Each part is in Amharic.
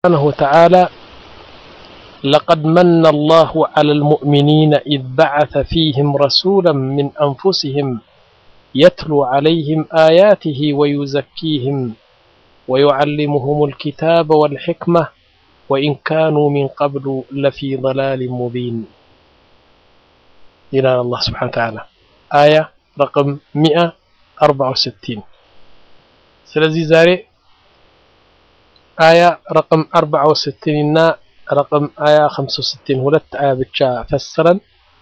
سبحانه وتعالى لقد من الله على المؤمنين إذ بعث فيهم رسولا من أنفسهم يتلو عليهم آياته ويزكيهم ويعلمهم الكتاب والحكمة وإن كانوا من قبل لفي ضلال مبين إلى الله سبحانه وتعالى آية رقم 164 سلزي زاري آية رقم 64 እና رقم آية 65 ሁለት አያ ብቻ ፈስረን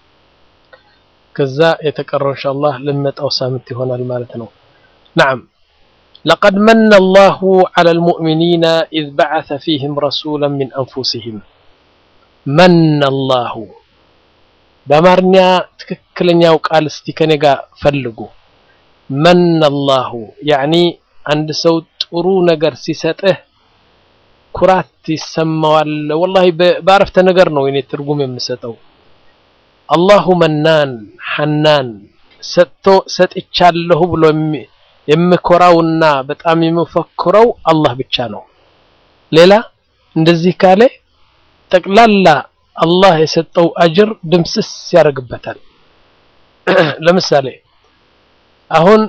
ከዛ የተቀረው ኢንሻአላህ ለመጣው ሳምንት ይሆናል ማለት ነው نعم لقد من الله على المؤمنين إذ بعث فيهم رسولا من أنفسهم من الله በአማርኛ ትክክለኛው ቃል እስቲ ከኔ ጋር ፈልጉ መን አላሁ ያኒ አንድ ሰው ጥሩ ነገር ሲሰጥህ ኩራት ይሰማዋል ወላሂ በአረፍተ ነገር ነው እኔ ትርጉም የምሰጠው አላሁ መናን ሐናን ሰጥቶ ሰጥቻለሁ ብሎ የምኮራውና በጣም የምፈክረው አላህ ብቻ ነው ሌላ እንደዚህ ካለ ጠቅላላ አላህ የሰጠው አጅር ድምስስ ያደርግበታል ለምሳሌ አሁን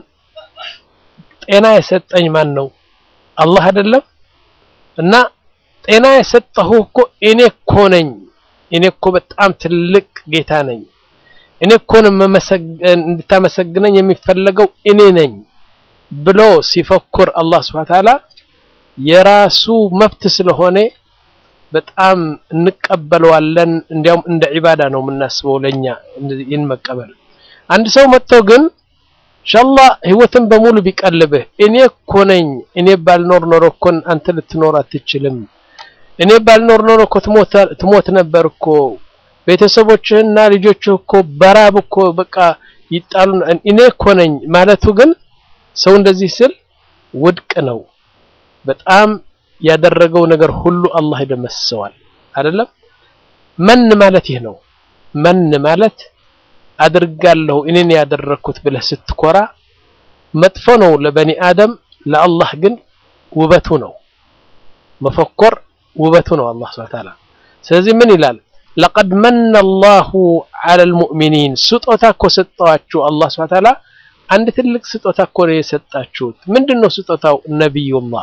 ጤና የሰጠኝ ማን ነው አላህ አይደለም እና ጤና የሰጠሁ እኮ እኔ እኮ ነኝ እኔ እኮ በጣም ትልቅ ጌታ ነኝ እኔ እኮ እንድታመሰግነኝ የሚፈለገው እኔ ነኝ ብሎ ሲፈኩር አላህ ስብሐ ተዓላ የራሱ መብት ስለሆነ በጣም እንቀበለዋለን እንዲያውም እንደ ዒባዳ ነው የምናስበው ለኛ ይህን መቀበል አንድ ሰው መጥቶ ግን ኢንሻአላህ ህይወትን በሙሉ ቢቀልብህ እኔ እኮ ነኝ እኔ ባልኖር ኖሮ እኮ አንተ ልትኖር አትችልም እኔ ባልኖር ኖሮ እኮ ትሞት ነበር እኮ ቤተሰቦችህና ልጆችህ እኮ በራብ እኮ በቃ ይጣሉ እኔ እኮ ነኝ ማለቱ ግን ሰው እንደዚህ ስል ውድቅ ነው በጣም ያደረገው ነገር ሁሉ አላህ ይደመስሰዋል አይደለም መን ማለት ይህ ነው መን ማለት አድርጋለሁ እኔን ያደረኩት ብለህ ስትኮራ መጥፎ ነው ለበኒ አደም ለአላህ ግን ውበቱ ነው መፈኮር ውበቱ ነው አላህ Subhanahu Ta'ala ስለዚህ ምን ይላል لقد من الله على المؤمنين ስጦታ እኮ ሰጠዋችሁ አላህ Subhanahu Ta'ala አንድ ትልቅ ስጦታ እኮ ነው የሰጣችሁት ምንድነው ስጦታው ነብዩላህ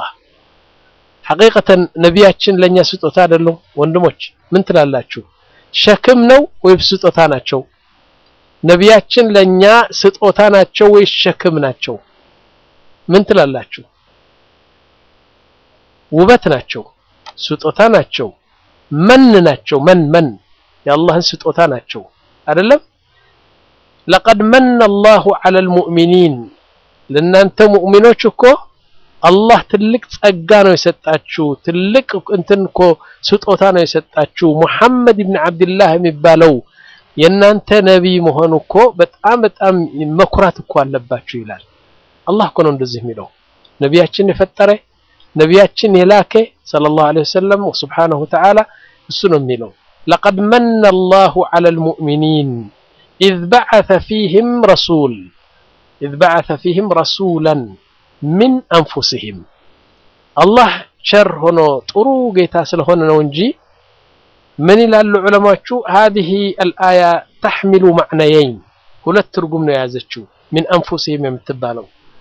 ሐቂቀተን ነቢያችን ለኛ ስጦታ አይደለም ወንድሞች ምን ትላላችሁ ሸክም ነው ወይስ ስጦታ ናቸው ነቢያችን ለኛ ስጦታ ናቸው ወይስ ሸክም ናቸው ምን ትላላችሁ ውበት ናቸው ስጦታ ናቸው መን ናቸው መን መን የአላህን ስጦታ ናቸው አይደለም لقد من الله على المؤمنين ለናንተ ሙእሚኖች እኮ አላህ ትልቅ ጸጋ ነው የሰጣችሁ ትልቅ እንትን እኮ ስጦታ ነው የሰጣችሁ ሙሐመድ ኢብኑ አብዱላህ የሚባለው የናንተ ነቢይ መሆኑ እኮ በጣም በጣም መኩራት እኮ አለባችሁ ይላል አላህ እኮ ነው እንደዚህ የሚለው ነቢያችን የፈጠረ ነቢያችን የላከ ሰለላሁ ዐለይሂ ወሰለም ወሱብሓነሁ ወተዓላ እሱ ነው የሚለው لقد من الله على المؤمنين إذ بعث فيهم رسول إذ بعث فيهم رسولا من أنفسهم الله شر هنا ጥሩ ጌታ ስለሆነ ነው እንጂ ምን ይላሉ ዑለማዎቹ هذه الآية تحمل معنيين ሁለት ትርጉም ነው የያዘችው من أنفسهم የምትባለው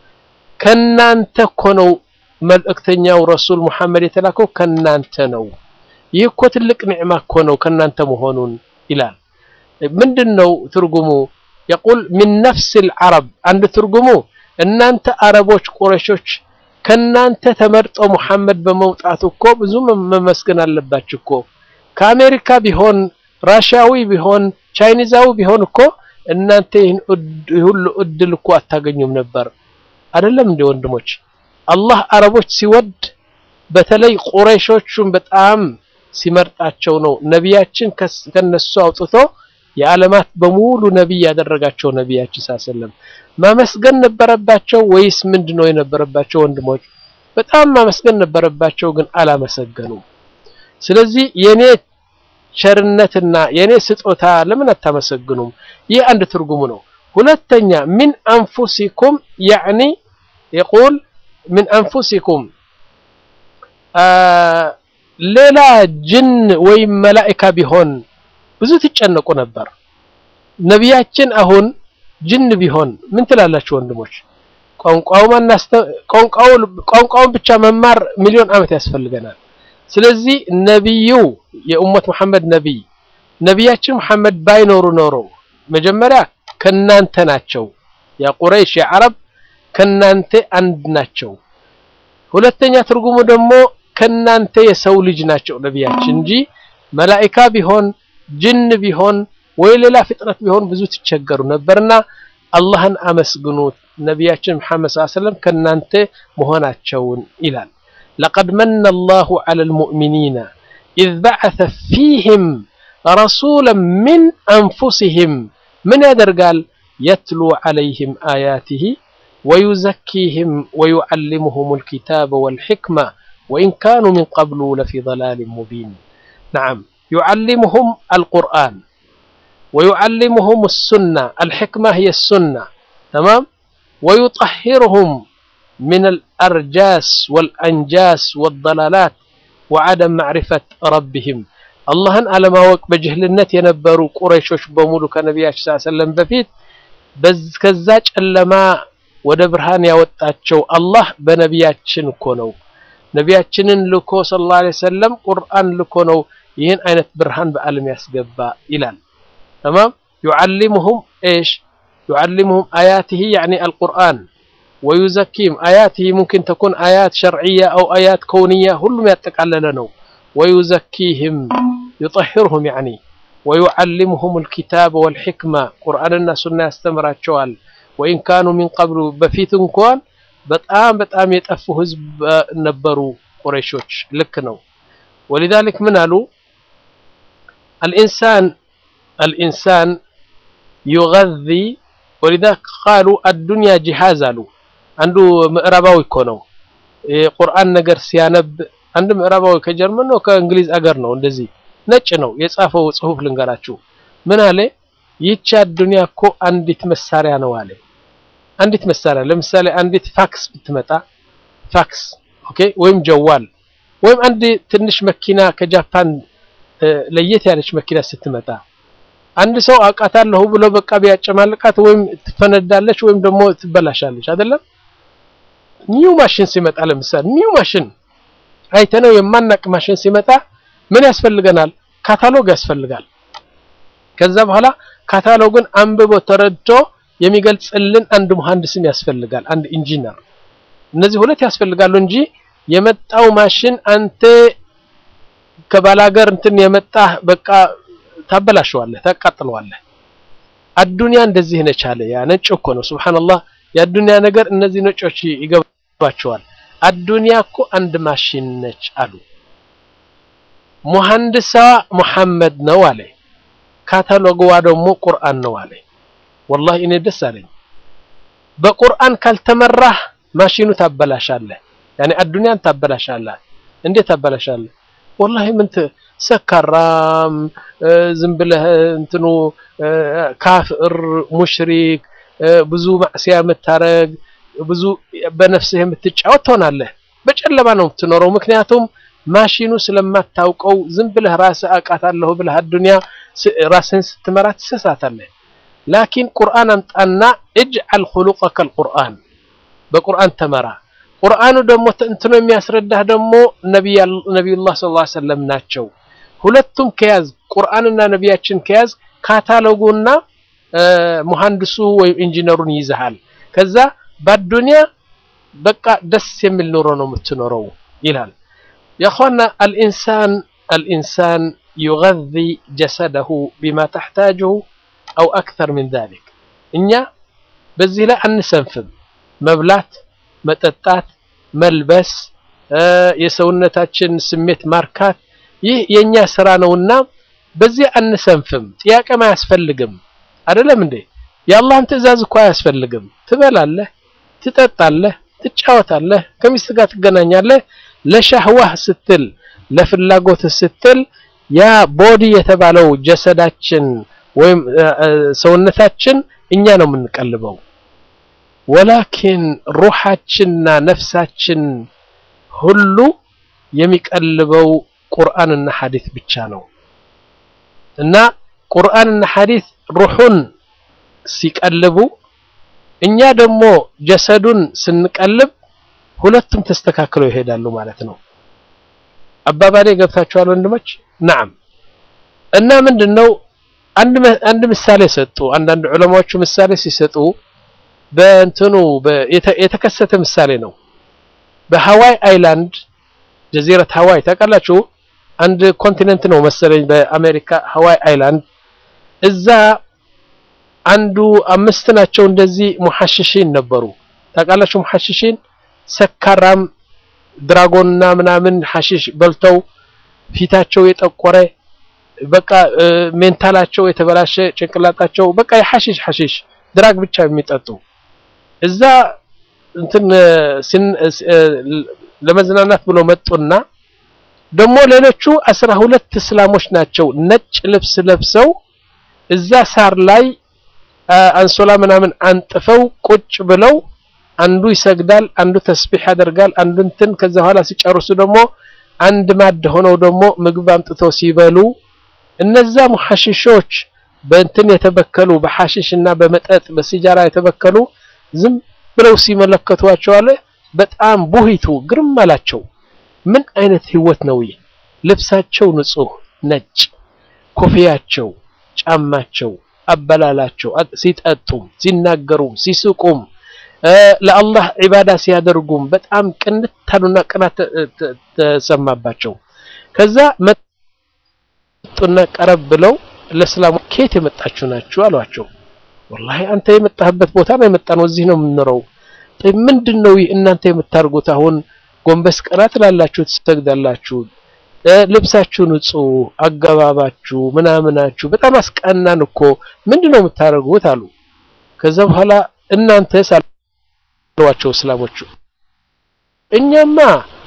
ከናንተ እኮ ነው መልእክተኛው ረሱል ሙሐመድ የተላከው ከናንተ ነው ይህ እኮ ትልቅ ኒዕማ እኮ ነው ከናንተ መሆኑን ይላል ምንድነው ትርጉሙ يقول من نفس العرب አንድ ትርጉሙ እናንተ አረቦች ቁረሾች ከናንተ ተመርጦ ሙሐመድ በመውጣቱ እኮ ብዙ መመስገን አለባችሁ እኮ ከአሜሪካ ቢሆን ራሽያዊ ቢሆን ቻይኒዛዊ ቢሆን እኮ እናንተ ይህን ሁሉ እድል እኮ አታገኙም ነበር አይደለም እንደ ወንድሞች አላህ አረቦች ሲወድ በተለይ ቁረይሾቹን በጣም ሲመርጣቸው ነው ነቢያችን ከነሱ አውጥቶ የዓለማት በሙሉ ነቢይ ያደረጋቸው ነቢያችን ሳሰለም ማመስገን ነበረባቸው ወይስ ምንድነው የነበረባቸው ወንድሞች በጣም ማመስገን ነበረባቸው ግን አላመሰገኑም ስለዚህ የኔ ቸርነትና የኔ ስጦታ ለምን አታመሰግኑም ይህ አንድ ትርጉሙ ነው ሁለተኛ ሚን አንፉሲኩም ያዕኒ የቁል ሚን አንፉሲኩም ሌላ ጅን ወይም መላኢካ ቢሆን ብዙ ትጨነቁ ነበር። ነቢያችን አሁን ጅን ቢሆን ምን ትላላችሁ ወንድሞች? ቋንቋውን ብቻ መማር ሚሊዮን ዓመት ያስፈልገናል። ስለዚህ ነቢዩ የኡመት መሐመድ ነቢይ ነቢያችን መሐመድ ባይኖሩ ኖሮ መጀመሪያ ከናንተ ናቸው፣ ያ ቁረይሽ የዓረብ ከናንተ አንድ ናቸው። ሁለተኛ ትርጉሙ ደግሞ ከናንተ የሰው ልጅ ናቸው ነቢያችን እንጂ መላኢካ ቢሆን ጅን ቢሆን ወይ ሌላ ፍጥረት ቢሆን ብዙ ትቸገሩ ነበርና አላህን አመስግኑት ነቢያችን መሐመድ ሰለላሁ ዐለይሂ ወሰለም ከናንተ መሆናቸውን ይላል። ለቀድ መነ አላሁ ዐለል ሙእሚኒና ኢዝ በዐሰ ፊህም ረሱለን ሚን አንፉሲሂም ምን ያደርጋል? የትሉ ዐለይሂም አያቲሂ ወዩዘኪሂም ወዩዐልሙሁሙል ኪታበ ወልሕክማ ወኢን ካኑ ሚን ቀብሉ ለፊ ضላሊን ሙቢን። ነዓም ዩዐልሙሁም አልቁርአን ወዩዐልሙሁም አሱና አልሕክማ ሂየ አሱና ተማም ወዩጠሂሩሁም ሚነል አርጃስ ወልአንጃስ ወደላላት ወዐደም ማዕሪፈት ረቢሂም አላህን አለማወቅ በጅህልነት የነበሩ ቁረይሾች በሙሉ ከነቢያችን ሰለላሁ ዐለይሂ ወሰለም በፊት ከዛ ጨለማ ወደ ብርሃን ያወጣቸው አላህ በነቢያችን እኮ ነው። ነቢያችንን ልኮ ሰለላሁ ዐለይሂ ወሰለም ቁርአን ልኮ ነው ይህን አይነት ብርሃን በዓለም ያስገባ ይላል። ተማም ዩዐልሙሁም ኤሽ ዩዐልሙሁም አያቲሂ ያዕኒ አልቁርአን ወዩዘኪም አያቲሂ ሙምኪን ተኩን አያት ሸርዕያ አው አያት ከውንያ ሁሉም ያጠቃለለ ነው። ወዩዘኪህም ዩጠሂሩሁም ያዕኒ ወዩዐልሙሁም አልኪታበ ወልሕክማ ቁርአንና ሱና ያስተምራቸዋል። ወኢን ካኑ ሚን ቀብሉ በፊት እንኳን በጣም በጣም የጠፉ ህዝብ ነበሩ ቁረይሾች። ልክ ነው። ወሊዛሊክ ምን አሉ አልኢንሳን አልኢንሳን ዩገዚ ወሊዛሊክ ቃሉ አዱንያ ጂሃዝ አሉ። አንዱ ምዕራባዊ እኮ ነው የቁርአን ነገር ሲያነብ አንድ ምዕራባዊ ከጀርመን ነው ከእንግሊዝ አገር ነው እንደዚህ ነጭ ነው የጻፈው ጽሁፍ ልንገራችሁ። ምን አለ? ይህች አዱንያ እኮ አንዲት መሳሪያ ነው አለ። አንዲት መሳሪያ ለምሳሌ አንዲት ፋክስ ብትመጣ ፋክስ ኦኬ፣ ወይም ጀዋል ወይም አንድ ትንሽ መኪና ከጃፓን ለየት ያለች መኪና ስትመጣ አንድ ሰው አውቃታለሁ ብሎ በቃ ቢያጨማልቃት ወይም ትፈነዳለች ወይም ደግሞ ትበላሻለች አይደለም። ኒው ማሽን ሲመጣ ለምሳሌ ኒው ማሽን አይተነው የማናቅ ማሽን ሲመጣ ምን ያስፈልገናል? ካታሎግ ያስፈልጋል። ከዛ በኋላ ካታሎግን አንብቦ ተረድቶ የሚገልጽልን አንድ መሐንዲስም ያስፈልጋል፣ አንድ ኢንጂነር። እነዚህ ሁለት ያስፈልጋሉ እንጂ የመጣው ማሽን አንተ ከባላገር እንትን የመጣህ በቃ ታበላሸዋለህ፣ ታቃጥለዋለህ። አዱንያ እንደዚህ ነች አለ። ያ ነጭ እኮ ነው። ሱብሃንአላህ የአዱንያ ነገር እነዚህ ነጮች ይገባቸዋል። አዱንያ እኮ አንድ ማሽን ነች አሉ። ሙሐንዲሷ ሙሐመድ ነው አለ። ካታሎግዋ ደግሞ ቁርአን ነው አለ። ወላሂ እኔ ደስ አለኝ። በቁርአን ካልተመራህ ማሽኑ ታበላሻለህ። ያኔ አዱንያን ታበላሻለህ። እንዴት ታበላሻለህ? ወላሂ ምን ሰካራም ዝም ብለህ እንትኑ ካፍር ሙሽሪክ ብዙ ማዕሲያ የምታረግ ብዙ በነፍስህ የምትጫወት ትሆናለህ። በጨለማ ነው የምትኖረው። ምክንያቱም ማሽኑ ስለማታውቀው ዝም ብለህ ራስህ አውቃታለሁ ብለህ አዱንያ ራስህን ስትመራ ትሰሳታለህ። ላኪን ቁርአን አምጣና እጅዐል ኹሉቀከ አልቁርአን በቁርአን ተመራ። ቁርአኑ ደግሞ እንትኖ የሚያስረዳህ ደግሞ ነቢዩላህ ሰለላሁ ዐለይሂ ወሰለም ናቸው። ሁለቱም ከያዝ ቁርአንና ነቢያችን ከያዝ ካታሎጉና ሙሐንዲሱ ወይም ኢንጂነሩን ይዘሃል። ከዛ በአዱንያ በቃ ደስ የሚል ኑሮ ነው የምትኖረው ይላል። የእኽዋና አልኢንሳን አልኢንሳን ዩገዚ ጀሰደሁ ቢማ ተሕታጅሁ አው አክተር ሚን ዛሊክ። እኛ በዚህ ላይ አንሰንፍም። መብላት፣ መጠጣት፣ መልበስ፣ የሰውነታችን ስሜት ማርካት ይህ የኛ ስራ ነውና በዚህ አንሰንፍም። ጥያቄም አያስፈልግም። አይደለም እንዴ? የአላህን ትዕዛዝ እኮ አያስፈልግም። ትበላለህ፣ ትጠጣለህ፣ ትጫወታለህ፣ ከሚስት ጋር ትገናኛለህ። ለሻህዋህ ስትል ለፍላጎት ስትል ያ ቦዲ የተባለው ጀሰዳችን ወይም ሰውነታችን እኛ ነው የምንቀልበው። ወላኪን ሩሓችንና ነፍሳችን ሁሉ የሚቀልበው ቁርአንና ሐዲስ ብቻ ነው እና ቁርአንና ሐዲስ ሩሑን ሲቀልቡ እኛ ደግሞ ጀሰዱን ስንቀልብ ሁለቱም ተስተካክለው ይሄዳሉ ማለት ነው። አባባሌ ገብታችኋል ወንድሞች? ናም እና ምንድነው አንድ ምሳሌ ሰጡ። አንዳንድ ዑለማዎቹ ምሳሌ ሲሰጡ በእንትኑ የተከሰተ ምሳሌ ነው። በሃዋይ አይላንድ ጀዚረት ሃዋይ ታውቃላችሁ? አንድ ኮንቲኔንት ነው መሰለኝ በአሜሪካ ሃዋይ አይላንድ። እዛ አንዱ አምስት ናቸው እንደዚህ ሙሐሽሺን ነበሩ። ታውቃላችሁ? ሙሐሽሺን ሰካራም ድራጎንና ምናምን ሐሺሽ በልተው ፊታቸው የጠቆረ በቃ ሜንታላቸው የተበላሸ ጭንቅላታቸው በቃ የሐሺሽ ሐሺሽ ድራግ ብቻ የሚጠጡ እዛ እንትን ለመዝናናት ብሎ መጡና ደግሞ ሌሎቹ አስራ ሁለት እስላሞች ናቸው ነጭ ልብስ ለብሰው እዛ ሳር ላይ አንሶላ ምናምን አንጥፈው ቁጭ ብለው አንዱ ይሰግዳል፣ አንዱ ተስቢህ ያደርጋል፣ አንዱ እንትን ከዛ በኋላ ሲጨርሱ ደግሞ አንድ ማድ ሆነው ደግሞ ምግብ አምጥተው ሲበሉ እነዛ ሙሐሽሾች በእንትን የተበከሉ በሐሽሽ እና በመጠጥ በሲጃራ የተበከሉ ዝም ብለው ሲመለከቷቸው አለ በጣም ቡሂቱ ግርም አላቸው። ምን አይነት ህይወት ነው ይህ? ልብሳቸው ንጹህ ነጭ፣ ኮፍያቸው፣ ጫማቸው፣ አበላላቸው፣ ሲጠጡም፣ ሲናገሩም፣ ሲስቁም ለአላህ ዒባዳ ሲያደርጉም በጣም ቅንታሉና ቅናት ተሰማባቸው። ከዛ መጡና ቀረብ ብለው ለእስላሙ ከየት የመጣችሁ ናችሁ አሏቸው። ወላሂ አንተ የመጣህበት ቦታ ነው የመጣነው፣ እዚህ ነው የምንኖረው። ምንድን ነው እናንተ የምታርጉት? አሁን ጎንበስ ቀና ትላላችሁ፣ ትሰግዳላችሁ፣ ልብሳችሁ ንጹህ፣ አገባባችሁ፣ ምናምናችሁ በጣም አስቀናን እኮ ምንድን ነው የምታደርጉት አሉ። ከዛ በኋላ እናንተ ሳሏቸው እስላሞቹ እኛማ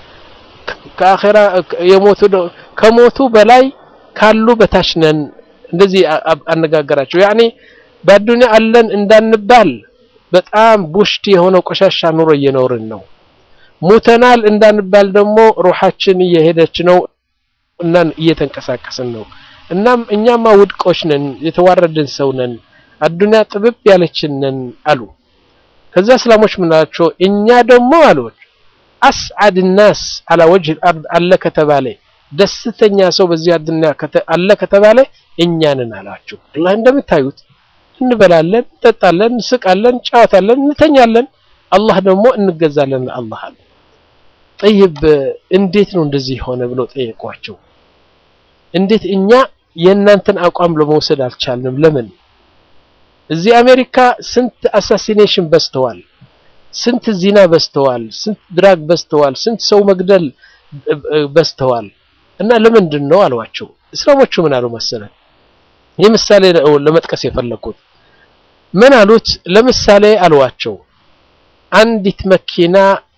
ከአኺራ የሞቱ ከሞቱ በላይ ካሉ በታች ነን። እንደዚህ አነጋገራቸው። ያኔ በአዱንያ አለን እንዳንባል በጣም ቡሽቲ የሆነው ቆሻሻ ኑሮ እየኖርን ነው። ሙተናል እንዳንባል ደግሞ ሩሃችን እየሄደች ነው እና እየተንቀሳቀስን ነው። እናም እኛማ ውድቆች ነን፣ የተዋረድን ሰው ነን፣ አዱንያ ጥብብ ያለችን ነን አሉ። ከዛ እስላሞች ምን አላቸው? እኛ ደግሞ አሉት አስዓድ ናስ አላ ወጅህ አርድ አለ ከተባለ ደስተኛ ሰው በዚህ አዱንያ አለ ከተባለ እኛ ነን አላቸው። አላህ እንደምታዩት እንበላለን፣ እንጠጣለን፣ እንስቃለን፣ እንጫወታለን፣ እንተኛለን። አላህ ደግሞ እንገዛለን ለአላህ አለ። ጠይብ እንዴት ነው እንደዚህ ሆነ ብለው ጠየቋቸው። እንዴት እኛ የእናንተን አቋም ለመውሰድ አልቻልንም? ለምን? እዚህ አሜሪካ ስንት አሳሲኔሽን በዝተዋል፣ ስንት ዚና በዝተዋል፣ ስንት ድራግ በዝተዋል፣ ስንት ሰው መግደል በዝተዋል። እና ለምንድን ነው አሏቸው። እስላሞቹ ምን አሉ መሰለን? ይህ ምሳሌ ለመጥቀስ የፈለኩት ምን አሉት? ለምሳሌ አሏቸው አንዲት መኪና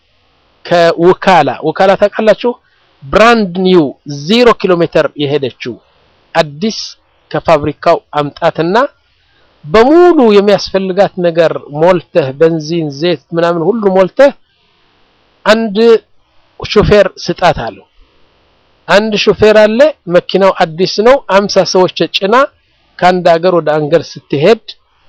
ከውካላ ውካላ ታውቃላችሁ? ብራንድ ኒው ዜሮ ኪሎ ሜትር የሄደችው አዲስ ከፋብሪካው አምጣትና በሙሉ የሚያስፈልጋት ነገር ሞልተህ ቤንዚን፣ ዘይት ምናምን ሁሉ ሞልተህ አንድ ሾፌር ስጣት አለው። አንድ ሾፌር አለ። መኪናው አዲስ ነው። አምሳ ሰዎች ጭና ከአንድ ሀገር ወደ አንገር ስትሄድ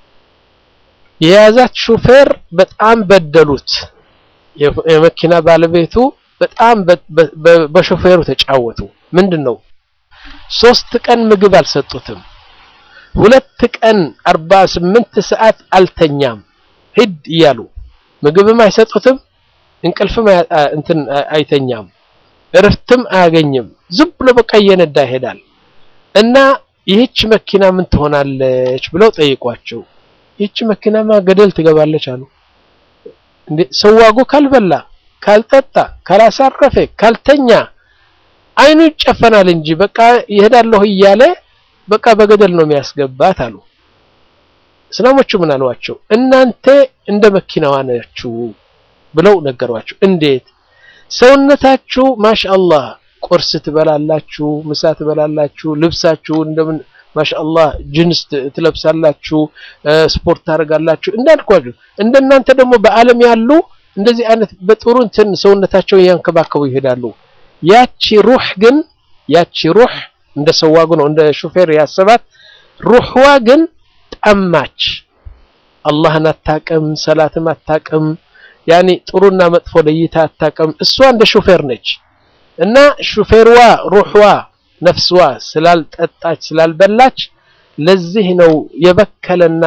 የያዛት ሾፌር በጣም በደሉት። የመኪና ባለቤቱ በጣም በሾፌሩ ተጫወቱ። ምንድን ነው ሶስት ቀን ምግብ አልሰጡትም። ሁለት ቀን አርባ ስምንት ሰዓት አልተኛም። ሂድ እያሉ ምግብም አይሰጡትም፣ እንቅልፍም እንትን አይተኛም፣ እረፍትም አያገኝም። ዝም ብሎ በቃ እየነዳ ይሄዳል። እና ይህች መኪና ምን ትሆናለች ብለው ጠይቋቸው። ይህች መኪናማ ገደል ትገባለች አሉ። እንዴ ሰዋጉ ካልበላ፣ ካልጠጣ፣ ካላሳረፈ፣ ካልተኛ አይኑ ይጨፈናል እንጂ በቃ ይሄዳለሁ እያለ በቃ በገደል ነው የሚያስገባት አሉ። እስላሞቹ ምን አሏቸው? እናንተ እንደ መኪናዋ ናችሁ ብለው ነገሯቸው። እንዴት ሰውነታችሁ ማሻአላህ ቁርስ ትበላላችሁ፣ ምሳ ትበላላችሁ፣ ልብሳችሁ እንደምን ማሻአላህ ጅንስ ትለብሳላችሁ፣ ስፖርት ታደርጋላችሁ። እንዳልኳችሁ እንደናንተ ደግሞ በዓለም ያሉ እንደዚህ አይነት በጥሩ እንትን ሰውነታቸውን እያንከባከቡ ይሄዳሉ። ያቺ ሩህ ግን ያቺ ሩህ እንደ ሰዋጉ ነው እንደ ሹፌር ያሰባት ሩህዋ ግን ጠማች። አላህን አታቅም፣ ሰላትም አታቅም፣ ያኒ ጥሩና መጥፎ ለይታ አታቅም። እሷ እንደ ሹፌር ነች እና ሹፌርዋ ሩህዋ ነፍስዋ ስላልጠጣች ስላልበላች ለዚህ ነው የበከለና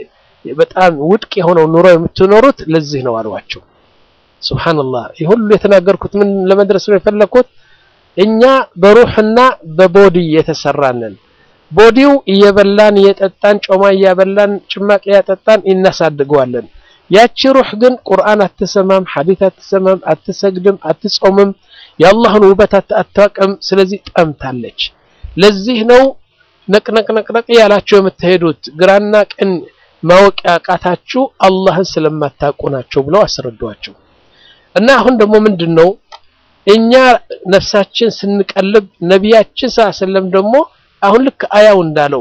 በጣም ውድቅ የሆነው ኑሮ የምትኖሩት ለዚህ ነው አሏቸው። ሱብሃንአላህ ይህ ሁሉ የተናገርኩት ምን ለመድረስ ነው የፈለኩት? እኛ በሩህና በቦዲ የተሰራንን ቦዲው እየበላን እየጠጣን ጮማ እያበላን ጭማቂ እያጠጣን እናሳድገዋለን። ያቺ ሩህ ግን ቁርአን አትሰማም፣ ሐዲት አትሰማም፣ አትሰግድም፣ አትጾምም፣ የአላህን ውበት አታውቅም። ስለዚህ ጠምታለች። ለዚህ ነው ነቅነቅነቅነቅ ያላችሁ የምትሄዱት ግራና ቀን ማወቅ ያቃታችሁ አላህን ስለማታውቁ ናቸው ብለው አስረዷቸው። እና አሁን ደግሞ ምንድን ነው እኛ ነፍሳችን ስንቀልብ ነቢያችን ሰለም ደግሞ አሁን ልክ አያው እንዳለው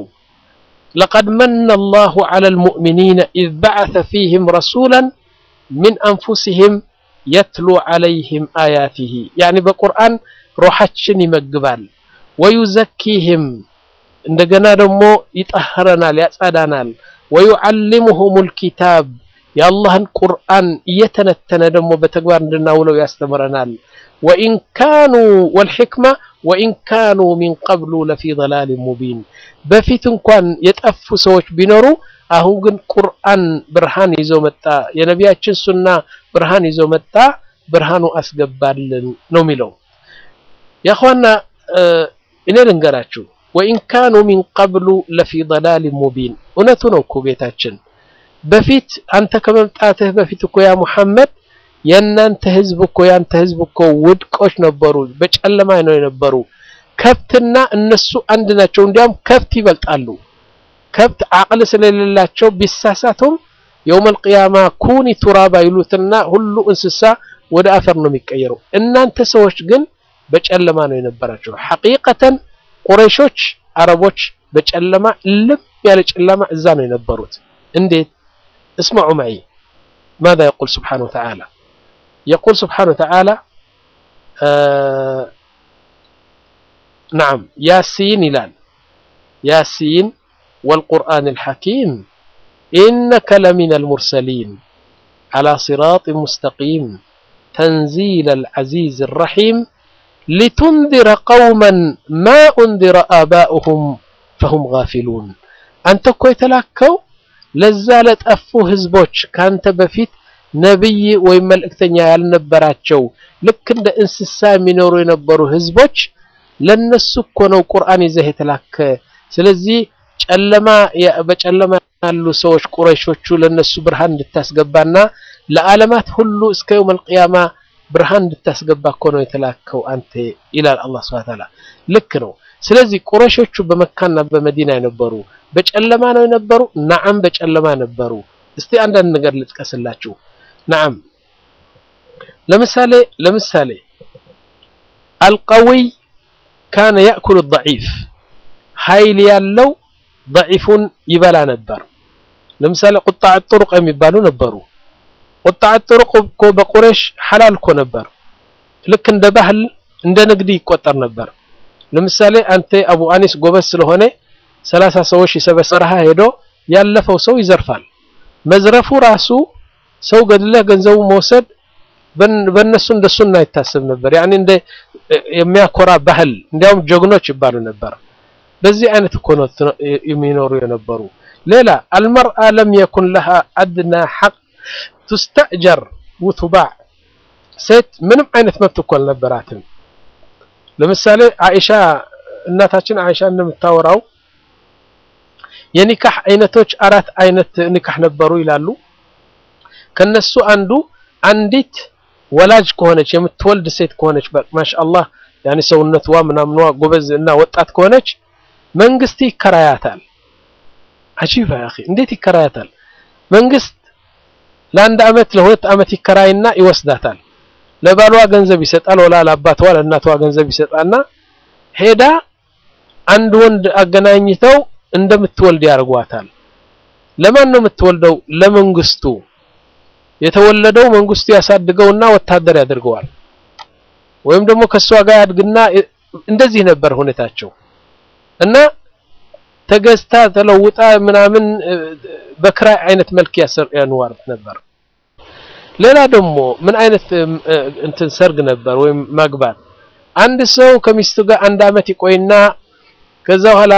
ለቀድ መነ አላሁ ዐለል ሙእሚኒነ ኢዝ በዐሰ ፊህም ረሱላን ሚን አንፉሲሂም የትሉ ዐለይሂም አያቲሂ ያኒ በቁርአን ሩሓችን ይመግባል ወዩዘኪህም እንደገና ደግሞ ይጠህረናል፣ ያጸዳናል። ወዩዓሊሙሁሙል ኪታብ የአላህን ቁርአን እየተነተነ ደግሞ በተግባር እንድናውለው ያስተምረናል። ወኢን ካኑ ወልሕክማ ወኢን ካኑ ሚን ቀብሉ ለፊ ضላሊን ሙቢን በፊት እንኳን የጠፉ ሰዎች ቢኖሩ አሁን ግን ቁርአን ብርሃን ይዞ መጣ፣ የነቢያችን ሱና ብርሃን ይዞ መጣ፣ ብርሃኑ አስገባልን ነው የሚለው። ያኸዋና እኔ ልንገራችሁ ወኢን ካኑ ሚን ቀብሉ ለፊ ضላሊን ሙቢን እውነቱ ነው እኮ ጌታችን በፊት አንተ ከመምጣትህ በፊት እኮ ያ ሙሐመድ የእናንተ ህዝብ እኮ ያንተ ህዝብ እኮ ውድቆች ነበሩ፣ በጨለማ ነው የነበሩ። ከብትና እነሱ አንድ ናቸው። እንዲያውም ከብት ይበልጣሉ። ከብት አቅል ስለሌላቸው ቢሳሳቱም የውመል ቂያማ ኩኒ ቱራባ ይሉትና ሁሉ እንስሳ ወደ አፈር ነው የሚቀየረው። እናንተ ሰዎች ግን በጨለማ ነው የነበራቸው። ሐቂቀተን ቁረይሾች አረቦች በጨለማ ልብ ያለ ጨለማ እዛ ነው የነበሩት። እንዴት? እስመዑ መዒ ማዛ የቁል ስብሓነሁ ወተዓላ የቁል ስብሓነሁ ወተዓላ ነዓም ያሲን ይላል ያሲን ወልቁርአኒል ሐኪም ኢነከ ለሚነል ሙርሰሊን ዐላ ሲራጢን ሙስተቂም ተንዚለል ዐዚዚር ረሒም ሊቱንዚረ ቀውመን ማ ኡንዚረ አባኡሁም ፈሁም ጋፊሉን አንተ እኮ የተላከው ለዛ ለጠፉ ህዝቦች ካንተ በፊት ነብይ ወይም መልእክተኛ ያልነበራቸው ልክ እንደ እንስሳ የሚኖሩ የነበሩ ህዝቦች ለነሱ እኮ ነው ቁርአን ይዘህ የተላከ። ስለዚህ ጨለማ በጨለማ ያሉ ሰዎች ቁረይሾቹ ለነሱ ብርሃን እንድታስገባና ለዓለማት ሁሉ እስከ የውመል ቂያማ ብርሃን እንድታስገባ እኮ ነው የተላከው አንተ ይላል አላህ ሱብሓነሁ ወተዓላ። ልክ ነው። ስለዚህ ቁረይሾቹ በመካና በመዲና የነበሩ በጨለማ ነው የነበሩ። ነዓም በጨለማ ነበሩ። እስቲ አንዳንድ ነገር ልጥቀስላችሁ። ነዓም ለምሳሌ ለምሳሌ አልቀዊይ ካነ ያእኩሉ ضዒፍ ኃይል ያለው ضዒፉን ይበላ ነበር። ለምሳሌ ቁጣዕ ጥሩቅ የሚባሉ ነበሩ። ቁጣዕ ጥሩቅ እኮ በቁረይሽ ሐላል እኮ ነበር። ልክ እንደ ባህል እንደ ንግድ ይቆጠር ነበር። ለምሳሌ አንተ አቡ አኒስ ጎበዝ ስለሆነ ሰላሳ ሰዎች የሰበሰረሃ ሄዶ ያለፈው ሰው ይዘርፋል። መዝረፉ ራሱ ሰው ገድለህ ገንዘቡ መውሰድ በእነሱ እንደሱና አይታሰብ ነበር። ያኔ እንደ የሚያኮራ ባህል እንዲያውም ጀግኖች ይባሉ ነበር። በዚህ አይነት እኮ ነው የሚኖሩ የነበሩ። ሌላ አልመርአ ለም የኩን ለሃ አድና ሐቅ ቱስተእጀር ውቱባዕ ሴት ምንም አይነት መብት እኮ አልነበራትም። ለምሳሌ አይሻ እናታችን አይሻ እንደምታወራው የኒካህ አይነቶች አራት አይነት ኒካህ ነበሩ ይላሉ። ከነሱ አንዱ አንዲት ወላጅ ከሆነች የምትወልድ ሴት ከሆነች ማሻአላህ ያኔ ሰውነቷ ምናምኗ ጎበዝ እና ወጣት ከሆነች መንግስት ይከራያታል። አጂባ ያኺ እንዴት ይከራያታል? መንግስት ለአንድ አመት ለሁለት አመት ይከራይና ይወስዳታል። ለባሏ ገንዘብ ይሰጣል፣ ወላ ለአባቷ ለእናቷ ገንዘብ ይሰጣና ሄዳ አንድ ወንድ አገናኝተው እንደምትወልድ ያደርጓታል። ለማን ነው የምትወልደው? ለመንግስቱ። የተወለደው መንግስቱ ያሳድገውና ወታደር ያደርገዋል። ወይም ደግሞ ከሷ ጋር ያድግና እንደዚህ ነበር ሁኔታቸው እና ተገዝታ ተለውጣ ምናምን በክራይ አይነት መልክ ያንዋርት ነበር። ሌላ ደግሞ ምን አይነት እንትን ሰርግ ነበር ወይም ማግባት፣ አንድ ሰው ከሚስቱ ጋር አንድ አመት ይቆይና ከዛ በኋላ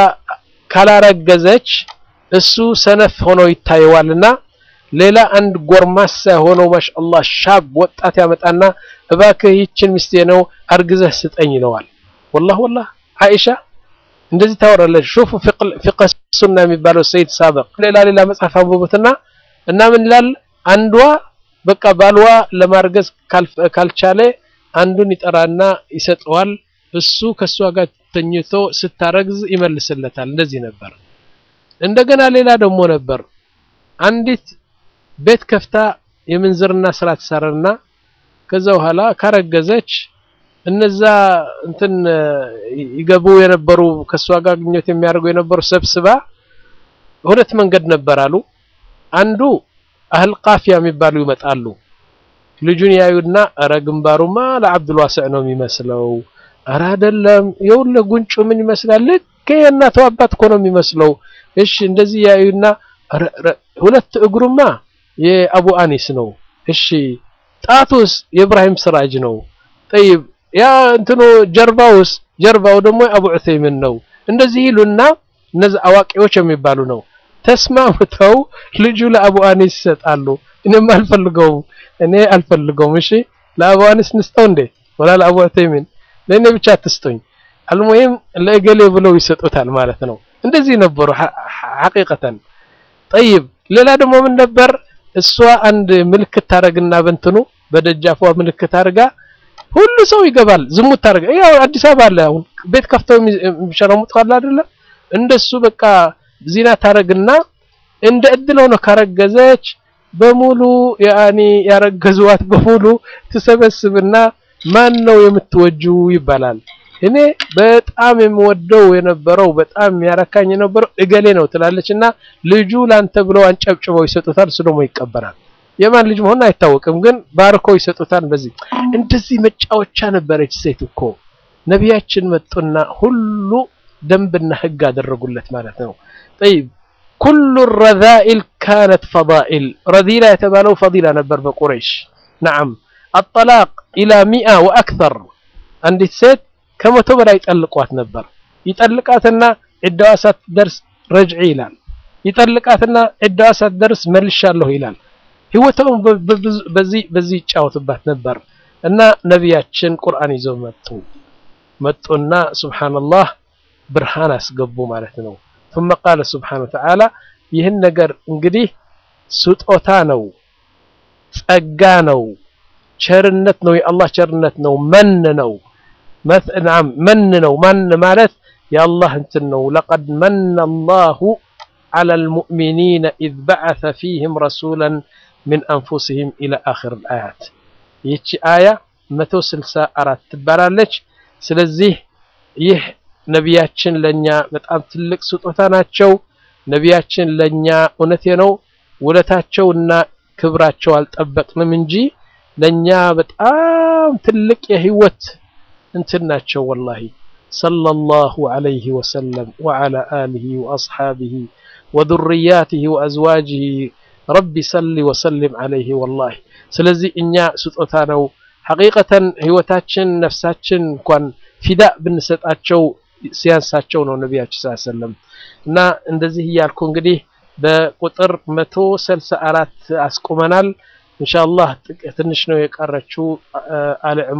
ካላረገዘች እሱ ሰነፍ ሆኖ ይታየዋልና ሌላ አንድ ጎርማሳ የሆነው ማሻአላህ ሻብ ወጣት ያመጣና እባክህ ይችን ሚስቴ ነው አርግዘህ ስጠኝ ይለዋል። ወላህ ወላህ አይሻ እንደዚህ ታወራለች። ሹፉ ፊቅህ ሱና የሚባለው ሰይድ ሳበቅ ሌላ ሌላ መጽሐፍ አንብቡትና እና ምን ይላል አንዷ በቃ ባልዋ ለማርገዝ ካልቻለ አንዱን ይጠራና ይሰጠዋል። እሱ ከሷ ጋር ተኝቶ ስታረግዝ ይመልስለታል። እንደዚህ ነበር። እንደገና ሌላ ደግሞ ነበር አንዲት ቤት ከፍታ የምንዝርና ስራ ትሰራና ከዛ በኋላ ካረገዘች እነዛ እንትን ይገቡ የነበሩ ከሷ ጋር ግንኙነት የሚያደርጉ የነበሩ ሰብስባ ሁለት መንገድ ነበር አሉ። አንዱ አህል ቃፊያ የሚባሉ ይመጣሉ። ልጁን ያዩና ኧረ ግንባሩማ ለአብዱል ዋሲዕ ነው የሚመስለው፣ ኧረ አይደለም፣ የውልህ ጉንጩ ምን ይመስላል? ልክ የእናቱ አባት እኮ ነው የሚመስለው። እሺ እንደዚህ ያዩና ሁለት እግሩማ የአቡ አኒስ ነው። እሺ ጣቱስ የኢብራሂም ስራጅ ነው። ጠይብ ያ እንትኑ ጀርባውስ ጀርባው ደግሞ የአቡ ዑሰይምን ነው። እንደዚህ ይሉና እነዚህ አዋቂዎች የሚባሉ ነው ተስማምተው ልጁ ለአቡ አኒስ ይሰጣሉ። እኔም አልፈልገውም እኔ አልፈልገውም። እሺ ለአቡ አኒስ ንስጠው እንዴ ወላ ለአቡ ዑሰይምን ለእኔ ብቻ አትስጡኝ። አልሙሂም ለእገሌ ብለው ይሰጡታል ማለት ነው። እንደዚህ ነበሩ ሐቂቀተን። ጠይብ ሌላ ደግሞ ምን ነበር? እሷ አንድ ምልክት ታረግና በእንትኑ በደጃፏ ምልክት አድርጋ ሁሉ ሰው ይገባል። ዝሙት ታረጋ ያው አዲስ አበባ አለ አሁን ቤት ከፍተው የሚሸረሙት ካለ አይደለ እንደሱ በቃ ዚና ታረግና እንደ እድል ሆኖ ካረገዘች በሙሉ ያኒ ያረገዙዋት በሙሉ ትሰበስብና ማን ነው የምትወጁ ይባላል። እኔ በጣም የምወደው የነበረው በጣም የሚያረካኝ የነበረው እገሌ ነው ትላለች እና ልጁ ላንተ ብለው አንጨብጭበው ይሰጡታል። እሱ ደግሞ ይቀበላል። የማን ልጅ መሆን አይታወቅም፣ ግን ባርኮ ይሰጡታል። በዚህ እንደዚህ መጫወቻ ነበረች ሴት እኮ። ነቢያችን መጡና ሁሉ ደንብና ህግ አደረጉለት ማለት ነው። ጠይብ ኩሉ ረዛኢል ካነት ፈዳኢል ረዚላ የተባለው ፈዲላ ነበር በቁረይሽ ነዓም። አጠላቅ ኢላ ሚአ ወአክተር አንዲት ሴት ከመቶ በላይ ይጠልቋት ነበር። ይጠልቃትና ዒዳዋ ሳትደርስ ረጅዒ ይላል። ይጠልቃትና ዒዳዋ ሳትደርስ መልሻለሁ ይላል። ህይወቷን በዚህ በዚህ ይጫወትባት ነበር እና ነቢያችን ቁርአን ይዘው መጡ መጡና ሱብሓነላህ ብርሃን አስገቡ ማለት ነው። ثم قال سبحانه وتعالى ይህን ነገር እንግዲህ ስጦታ ነው፣ ጸጋ ነው፣ ቸርነት ነው፣ የአላህ ቸርነት ነው፣ መን ነው ናም መን ነው። ማን ማለት የአላህ እንትን ነው። ለቀድ መነ አላሁ ዐላ አልሙእሚኒነ ኢዝ በዐሰ ፊህም ረሱላን ሚን አንፉሲሂም ኢላ አኺር አያት። ይህቺ አያ መቶ ስልሳ አራት ትባላለች። ስለዚህ ይህ ነቢያችን ለኛ በጣም ትልቅ ስጦታ ናቸው። ነቢያችን ለኛ እውነቴ ነው ውለታቸውና ክብራቸው አልጠበቅንም እንጂ ለኛ በጣም ትልቅ የህይወት እንትን ናቸው። ወላሂ ሰለላሁ ዐለይሂ ወሰለም ወዐላ አሊሂ ወአስሓቢሂ ወዙርያቲሂ ወአዝዋጂሂ ረቢ ሰሊ ወሰሊም ዐለይሂ ወላሂ። ስለዚህ እኛ ስጦታ ነው ሐቂቀተን ህይወታችን ነፍሳችን እንኳን ፊዳ ብንሰጣቸው ሲያንሳቸው ነው ነቢያችን ሰለላሁ ዐለይሂ ወሰለም። እና እንደዚህ እያልኩ እንግዲህ በቁጥር መቶ ስልሳ አራት አስቁመናል። ኢንሻአላህ ትንሽ ነው የቀረችው አለ